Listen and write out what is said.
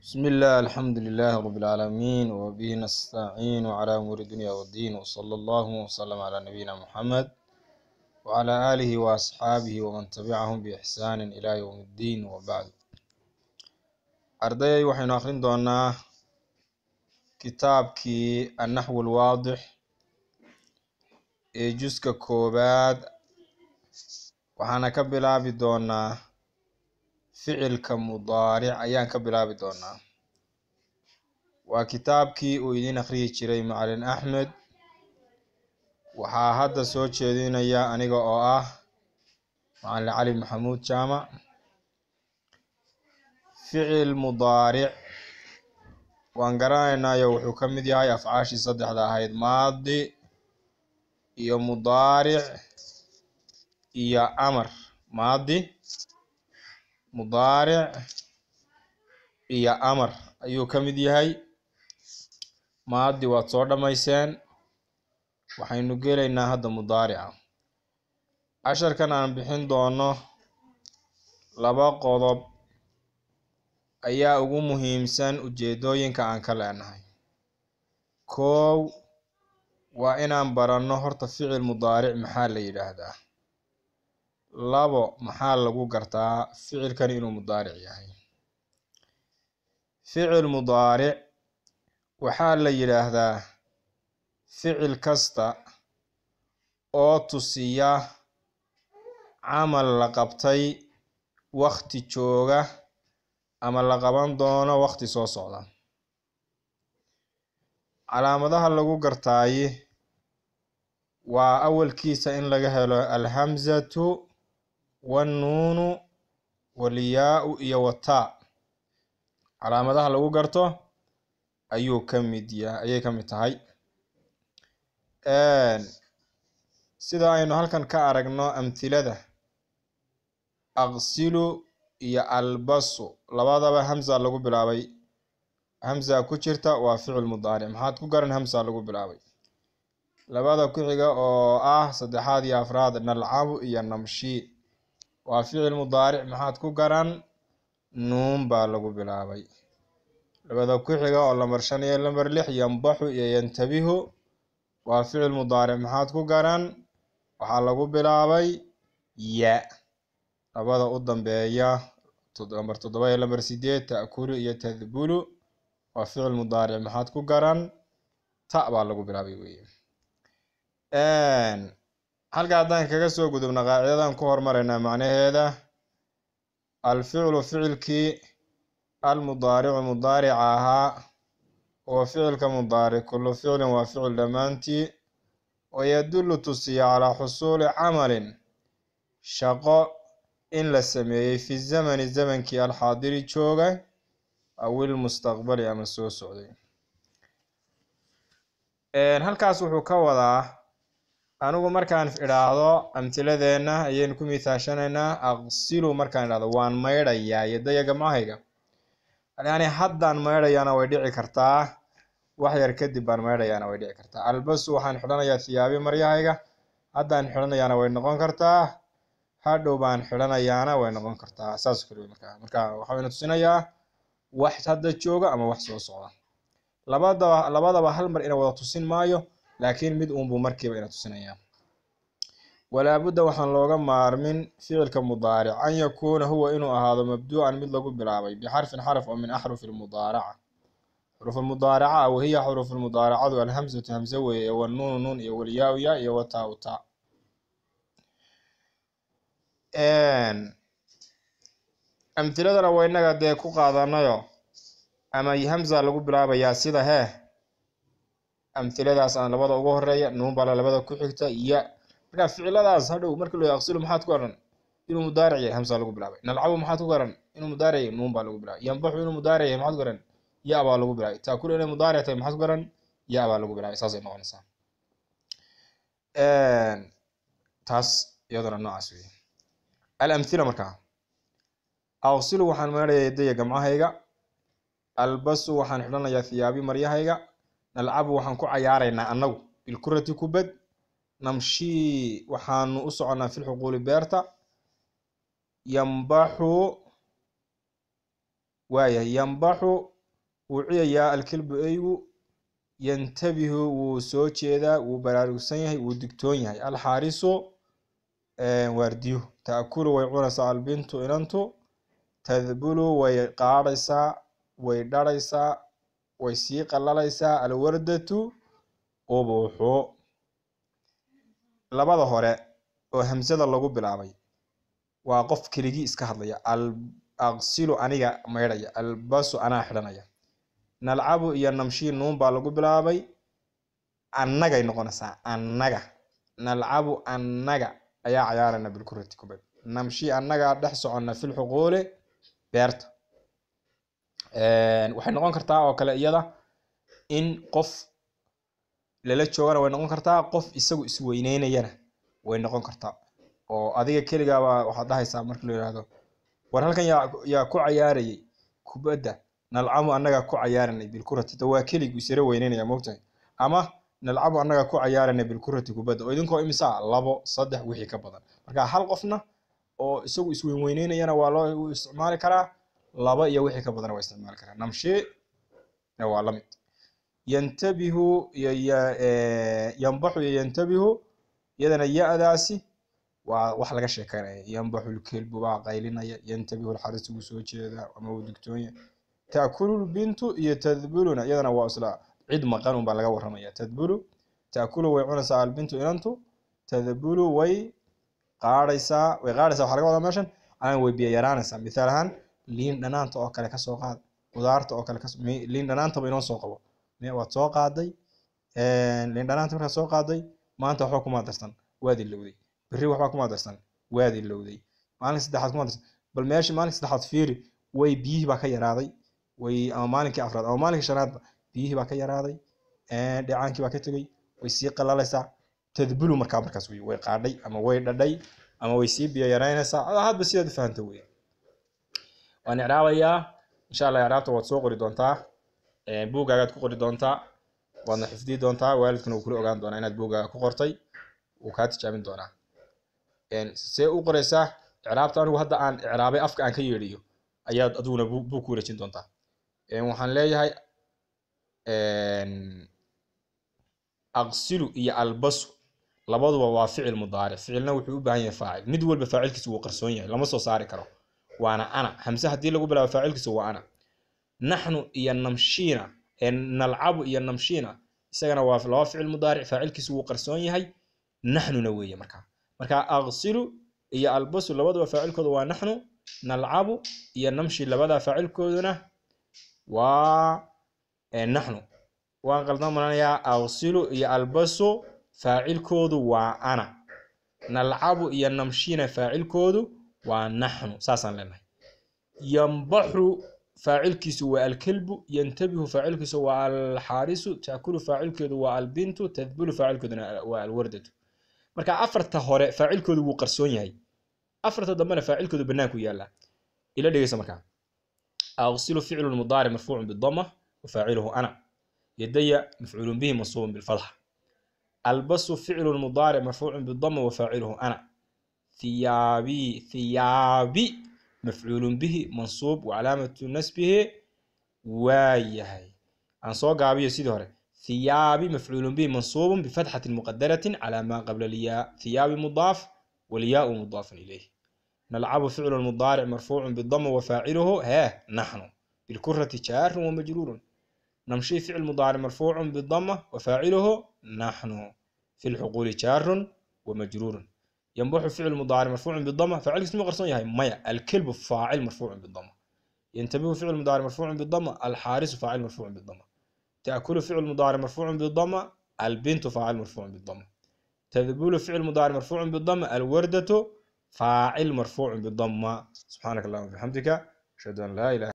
بسم الله الحمد لله رب العالمين وبه نستعين على أمور الدنيا والدين وصلى الله وسلم على نبينا محمد وعلى آله وأصحابه ومن تبعهم بإحسان إلى يوم الدين وبعد أردي waxaynu akhrin doonaa kitaabkii النحو الواضح ee juska koobaad waxaana ka bilaabi doonaa ficilka mudaaric ayaan ka bilaabi doonaa waa kitaabkii uu idiin akhriyi jiray macalin axmed waxaa hadda soo jeedinaya aniga oo ah macalin cali maxamuud jaamac ficil mudaaric waan garanaynaayo wuxuu ka mid yahay afcaashii saddexda ahayd maadi iyo mudaaric iyo amar maadi mudaaric iyo amar ayuu ka mid yahay maadi waad soo dhammayseen waxaynu gelaynaa hadda mudaarica casharkan aan bixin doono laba qodob ayaa ugu muhiimsan ujeedooyinka aan ka leenahay koow waa inaan baranno horta ficil mudaaric maxaa la yidhaahdaa labo maxaa lagu gartaa ficilkan inuu mudaaric yahay ficil mudaaric waxaa la yidhaahdaa ficil kasta oo tusiya camal la qabtay wakti jooga ama la qaban doono wakti soo socda calaamadaha lagu gartaayi waa awalkiisa in laga helo alhamzatu wannuunu walyaa-u iyo wataa calaamadaha lagu garto ayuu ka mid ya ayay ka mid tahay sida aynu halkan ka aragno amhilada aqsilu iyo albasu labadaba hamza lagu bilaabay hamza ku jirta waa ficil mudaaric maxaad ku garan hamza lagu bilaabay labada ku xiga oo ah saddexaad iyo afraad nalcabu iyo namshi waa ficil mudaaric maxaad ku garan nuun baa lagu bilaabay labada ku xiga oo lambar shan iyo lambar lix yambaxu iyo yantabihu waa ficil mudaaric maxaad ku garan waxaa lagu bilaabay ya labada u dambeeya lambar toddoba iyo lambar sideed ta'kulu iyo tadbulu waa ficil mudaaric maxaad ku garan ta baa lagu bilaabay weye halka haddaan kaga soo gudubna qaacidadan ku hormaraynaa macnaheeda alficlu ficilkii almudaaricu mudaarica ahaa oo ficilka mudaaric kullu ficlin waa ficil dhammaantii wayadullu tusiya calaa xusuuli camalin shaqo in la sameeyey fi zamani zamankii alxaadiri jooga aw ilmustaqbali ama soo socday halkaas wuxuu ka wadaa anigu markaan idhaahdo amtiladeenna ayaynu ku mithaashanaynaa aqsilu markaan idhahdo waan maydhayaa yadaya gamcahayga yani haddaan maydhayaana way dhici kartaa wax yar kadib baan maydhayaana way dhici kartaa albasu waxaan xidhanayaa thiyaabi maryahayga haddaan xidhanayaana way noqon kartaa hadhow baan xidhanayaana way noqon kartaa saas kale markaa marka waxayna tusinayaa wax hadda jooga ama wax soo socda labadaba labadaba hal mar ina wada tusin maayo laakiin mid uunbuu markiiba ina tusinayaa walaabudda waxaan looga maarmin ficilka mudaaric an yakuuna huwa inuu ahaado mabduucan mid lagu bilaabay bixarfin xarf oo min axrufi lmudaaraca xurufulmudaaraca wahiya xurufulmudaaracadu alhamzatu hamze weeye iyo wanuunu nuun iyo walyaa-u ya iyo wataa u taa amtiladana waa inaga dee ku qaadanayo ama hamza lagu bilaabayaa sida hee amhiladaas aan labada ugu horeeya nuun bala labada ku xigta ya marka ficiladaas hadhow marka lo aqsilu maxaad ku garan inuu mudaaric yahay hamsa lagu bilaabay nalcabu maxaad ku garan inuu mudaaric yahay nuun baa lagu bilaabay yambaxu inuu mudaaric yahay maxaad ku garan ya baa lagu bilaabay taakulu inay mudaaric tahay maxaad ku garan ya baa lagu bilaabay saasay noqonaysaa taas iyaduna noocaas wey alamhila markaa aqsilu waxaan maydhaya yadaya gamcahayga albasu waxaan xidhanayaa thiyaabi maryahayga nalcabu waxaan ku cayaaraynaa annagu bilkurati kubad namshii waxaanu u soconnaa filxuquuli beerta yambaxu waayahay yambaxu wuu ciyayaa alkelbu eygu yantabihu wuu soo jeedaa wuu baraarugsan yahay wuu digtoon yahay alxaarisu waardiyu taakulu way cunaysaa albintu inantu tadbulu way qaadhaysaa way dharaysaa way sii qallalaysaa alwardatu ubuuxu labada hore oo hamsada lagu bilaabay waa qof keligii iska hadlaya aqsilu aniga maydhaya albasu anaa xidhanaya nalcabu iyo namshii nuun baa lagu bilaabay annagay noqonaysaa annaga nalcabu annaga ayaa cayaarana bilkurati kubad namshii annagaa dhex soconna filxuquuli beerta waxay noqon kartaa oo kale iyada in qof lala joogana way noqon kartaa qof isagu isweyneynayana way noqon kartaa oo adiga keligaaba waxaad dhahaysaa marka la yidhaahdo war halkan yaa yaa ku cayaarayay kubadda nalcabu annagaa ku cayaaranay bilkurati da waa keligu isira weyneynaya moogtahay ama nalcabu annagaa ku cayaaranay bilkurati kubadda oo idinkoo imisaa labo saddex wixii ka badan marka hal qofna oo isagu isweynweyneynayana waa loo isticmaali karaa laba iyo wixii ka badan waa isticmaali karaa namshi waa la mid yantabihu iyo yanbaxu iyo yantabihu iyadana ya-daasi waa wax laga sheekeynaya yanbaxu lkelbu baa qaylinaya yantabihu lxarisu wuu soo jeedaa ama wuu digtoonya taakulu lbintu iyo tadbuluna iyadana waa isla cid maqan un baa laga waramaya tadbulu taakulu way cunaysaa albintu inantu tadbulu way qaadhaysaa way qaadhaysaa waxaa laga wadaa meeshan ama way biyo yaraanaysaa mithaal ahaan liin dhanaanta oo kale kasoo qaad qudaarta oo kale liin dhanaantaba inoo soo qabo waad soo qaaday liin dhanaanta markaad soo qaaday maanta waxba kuma darsan waad ilowday berri waxba kuma darsan waad ilowday maalin saddexaad kuma darsan bal meeshii maalin saddexaad fiiri way biyihii baa ka yaraaday way ama maalinkii afraad ama maalinkii shanaadba biyihii baa ka yaraaday dhecaankii baa ka tegey way sii qalalaysaa tadbulu markaa markaas wey way qaadhay ama way dhadhay ama way sii biyo yaraynaysaa hadba sidaad u fahanta wey waan icraabayaa insha allah icraabta waad soo qori doontaa buugaagaad ku qori doontaa waadna xifdii doontaa waalidkuna wuu kula ogaan doonaa inaad buugaaga ku qortay wuu kaa tijaabin doonaa see u qoraysaa icraabta anigu hadda aan icraabay afka aan ka yeedhiyo ayaad adiguna buug ku wareejin doontaa waxaan leeyahay aqsilu iyo albasu labaduba waa ficil mudaaric ficilna wuxuu u baahan yahay faacil mid walba faacilkiisu wuu qarsoon yahay lama soo saari karo waana ana hamse haddii lagu bilaabo faacilkiisu waa ana naxnu iyo namshiina nalcabu iyo namshiina isagana waa laba ficil mudaaric faacilkiisu wuu qarsoon yahay naxnuna weeye markaa marka aqsilu iyo albasu labaduba faacilkooda waa naxnu nalcabu iyo namshi labada faacilkooduna waa naxnu waan qaldan maranayaa aqsilu iyo albasu faacilkoodu waa ana nalcabu iyo namshina faacilkoodu waa naxnu saasaan leenahay yambaxu faacilkiisu waa alkelbu yantabihu faacilkiisu waa alxaarisu taakulu faacilkeedu waa albintu tadbulu faacilkeeduna waa alwardatu marka afarta hore faacilkoodu wuu qarsoon yahay afarta dambena faacilkoodu banaanku yaallaa ila dhegeysa markaa aqsilu ficlu mudaaric marfuucun bidama wafaaciluhu ana yadaya mafcuulun bihi mansuubun bilfatxa albasu ficlu mudaaric marfuucun bidama wafaaciluhu ana thiyaabi thiyaabi mafcuulun bihi mansuub wacalaamatu nasbihi waa yahay aan soo gaabiyo sidii hore thiyaabi mafcuulun bihi mansuubun bifatxatin muqadaratin calaa maa qabla lyaa thiyaabi mudaaf walyaau mudaafun ilayh نلعب فعل مضارع مرفوع بالضم وفاعله ها نحن بالكرة جار ومجرور نمشي فعل مضارع مرفوع بالضمة وفاعله نحن في الحقول جار ومجرور ينبح فعل مضارع مرفوع بالضمة فاعل اسمه قرصون هاي ميا الكلب فاعل مرفوع بالضمة ينتبه فعل مضارع مرفوع بالضمة الحارس فاعل مرفوع بالضمة تأكل فعل مضارع مرفوع بالضمة البنت فاعل مرفوع بالضمة تذبول فعل مضارع مرفوع بالضمة الوردة فاعل مرفوع بالضمة سبحانك اللهم وبحمدك أشهد أن لا إله